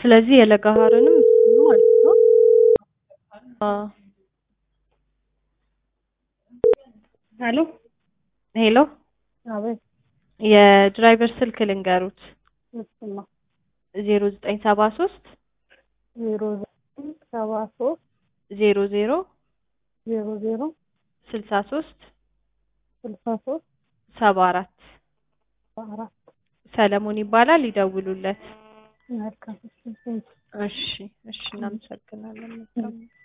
ስለዚህ የለጋሃርንም እሱ ማለት ነው። አዎ ሄሎ ሄሎ አቤት የድራይቨር ስልክ ልንገሩት ምስማ ዜሮ ዘጠኝ ሰባ ሶስት ዜሮ ዘጠኝ ሰባ ሶስት ዜሮ ዜሮ ዜሮ ዜሮ ስልሳ ሶስት ስልሳ ሶስት ሰባ አራት አራት ሰለሞን ይባላል። ይደውሉለት። መልካም እሺ እሺ እሺ፣ እናመሰግናለን። መልካም